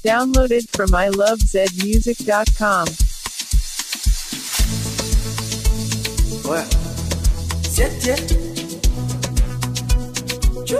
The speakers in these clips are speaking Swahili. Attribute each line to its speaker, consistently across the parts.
Speaker 1: Downloaded from ilovezmusic.com.
Speaker 2: Ouais. Tiens, tiens. Chou.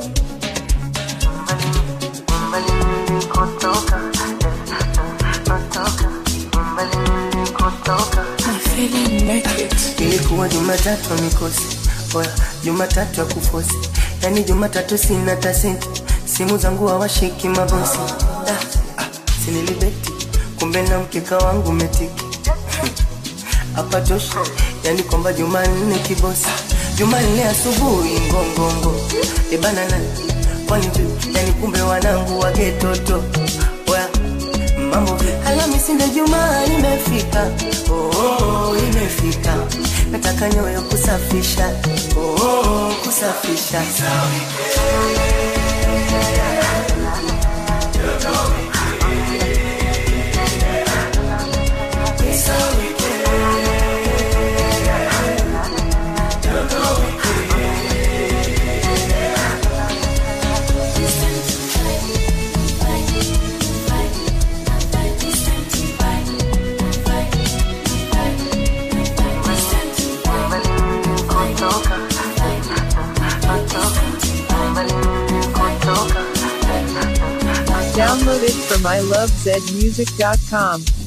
Speaker 2: Ilikuwa Jumatatu mikosi oya, Jumatatu ya kufosi, yani Jumatatu sina tasenti, simu zangu hawashiki mabosi. Da, ah, sinilibeti kumbe na mkeka wangu metiki hapa tosha, yani kwamba Jumanne kibosi, Jumanne asubuhi ngongongo ebana na kwani vipi? Yani kumbe wanangu wagetoto oya mambo vipi? Alhamisi ndio Jumaa imefika, oh, oh, imefika, nataka nyoyo kusafisha, oh, oh, kusafisha
Speaker 1: Downloaded from ilovezmusic.com.